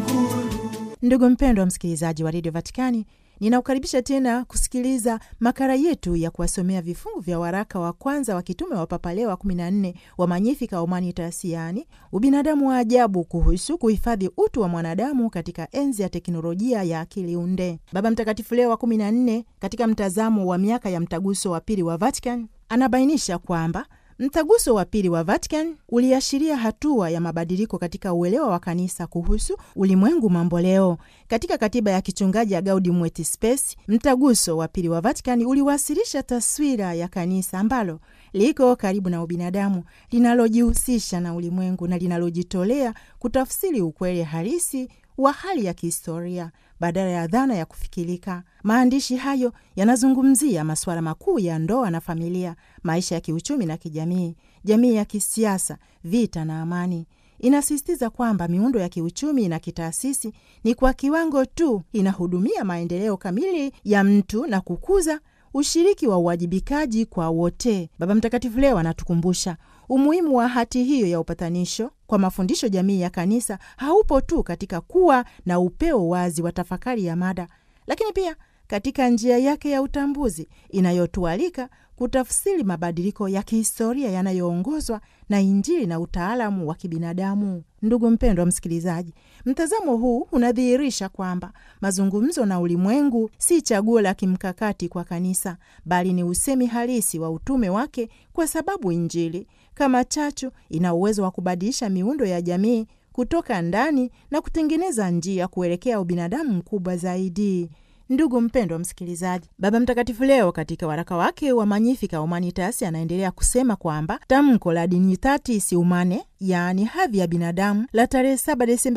Ndugu mpendwa msikilizaji wa redio Vatikani, ninaukaribisha tena kusikiliza makala yetu ya kuwasomea vifungu vya waraka wa kwanza wa kitume wa Papa Leo wa 14 wa Magnificat Humanitas, yaani ubinadamu wa ajabu, kuhusu kuhifadhi utu wa mwanadamu katika enzi ya teknolojia ya akili unde. Baba Mtakatifu Leo wa 14 katika mtazamo wa miaka ya mtaguso wa pili wa Vatican anabainisha kwamba Mtaguso wa pili wa Vatican uliashiria hatua ya mabadiliko katika uelewa wa kanisa kuhusu ulimwengu mambo leo. Katika katiba ya kichungaji ya Gaudium et Spes, mtaguso wa pili wa Vatican uliwasilisha taswira ya kanisa ambalo liko karibu na ubinadamu, linalojihusisha na ulimwengu na linalojitolea kutafsiri ukweli halisi wa hali ya kihistoria badala ya dhana ya kufikirika. Maandishi hayo yanazungumzia masuala makuu ya ndoa na familia, maisha ya kiuchumi na kijamii, jamii ya kisiasa, vita na amani. Inasisitiza kwamba miundo ya kiuchumi na kitaasisi ni kwa kiwango tu inahudumia maendeleo kamili ya mtu na kukuza ushiriki wa uwajibikaji kwa wote. Baba Mtakatifu leo anatukumbusha umuhimu wa hati hiyo ya upatanisho kwa mafundisho jamii ya kanisa haupo tu katika kuwa na upeo wazi wa tafakari ya mada, lakini pia katika njia yake ya utambuzi inayotualika kutafsiri mabadiliko ya kihistoria yanayoongozwa na Injili na utaalamu wa kibinadamu. Ndugu mpendwa msikilizaji, mtazamo huu unadhihirisha kwamba mazungumzo na ulimwengu si chaguo la kimkakati kwa kanisa, bali ni usemi halisi wa utume wake, kwa sababu Injili kama chachu ina uwezo wa kubadilisha miundo ya jamii kutoka ndani na kutengeneza njia kuelekea ubinadamu mkubwa zaidi. Ndugu mpendwa msikilizaji, Baba Mtakatifu leo katika waraka wake wa Magnificat Humanitas anaendelea kusema kwamba tamko la Dignitatis Humanae, yaani hadhi ya binadamu, la tarehe 7 Desemba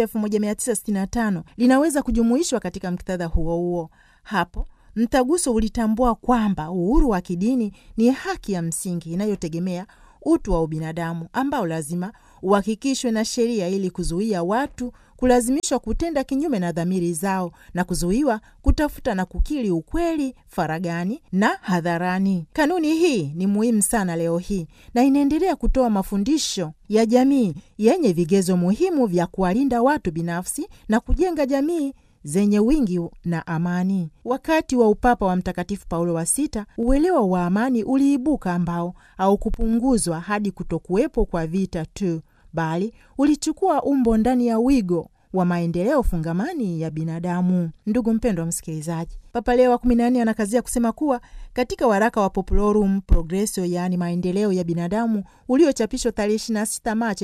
1965 linaweza kujumuishwa katika muktadha huo huo. Hapo mtaguso ulitambua kwamba uhuru wa kidini ni haki ya msingi inayotegemea utu wa ubinadamu ambao lazima uhakikishwe na sheria ili kuzuia watu kulazimishwa kutenda kinyume na dhamiri zao na kuzuiwa kutafuta na kukiri ukweli faragani na hadharani. Kanuni hii ni muhimu sana leo hii na inaendelea kutoa mafundisho ya jamii yenye vigezo muhimu vya kuwalinda watu binafsi na kujenga jamii zenye wingi na amani. Wakati wa upapa wa Mtakatifu Paulo wa Sita, uelewa wa amani uliibuka ambao haukupunguzwa hadi kutokuwepo kwa vita tu, bali ulichukua umbo ndani ya wigo wa maendeleo fungamani ya binadamu. Ndugu mpendwa wa msikilizaji, Papa Leo wa kumi na nne anakazia kusema kuwa katika waraka wa Populorum Progressio, yaani maendeleo ya binadamu, uliochapishwa tarehe 26 Machi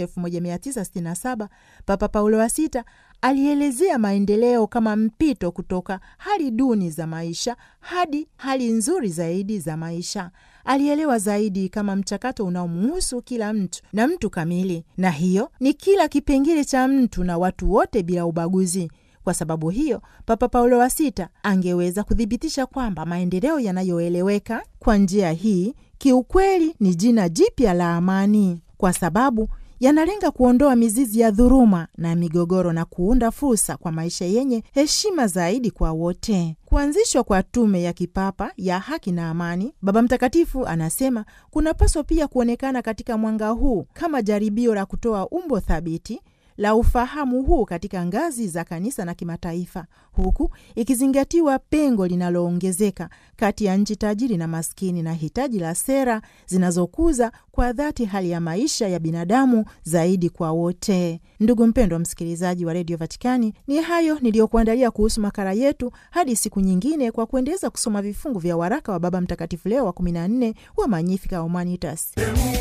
1967, Papa Paulo wa Sita alielezea maendeleo kama mpito kutoka hali duni za maisha hadi hali nzuri zaidi za maisha. Alielewa zaidi kama mchakato unaomuhusu kila mtu na mtu kamili, na hiyo ni kila kipengele cha mtu na watu wote bila ubaguzi. Kwa sababu hiyo, Papa Paulo wa Sita angeweza kuthibitisha kwamba maendeleo yanayoeleweka kwa njia hii kiukweli ni jina jipya la amani, kwa sababu yanalenga kuondoa mizizi ya dhuluma na migogoro na kuunda fursa kwa maisha yenye heshima zaidi kwa wote. Kuanzishwa kwa tume ya kipapa ya haki na amani, Baba Mtakatifu anasema kunapaswa pia kuonekana katika mwanga huu kama jaribio la kutoa umbo thabiti la ufahamu huu katika ngazi za kanisa na kimataifa, huku ikizingatiwa pengo linaloongezeka kati ya nchi tajiri na maskini na hitaji la sera zinazokuza kwa dhati hali ya maisha ya binadamu zaidi kwa wote. Ndugu mpendwa msikilizaji wa redio Vatikani, ni hayo niliyokuandalia kuhusu makala yetu. Hadi siku nyingine, kwa kuendeleza kusoma vifungu vya waraka wa Baba Mtakatifu Leo wa 14 wa Magnificat Humanitas.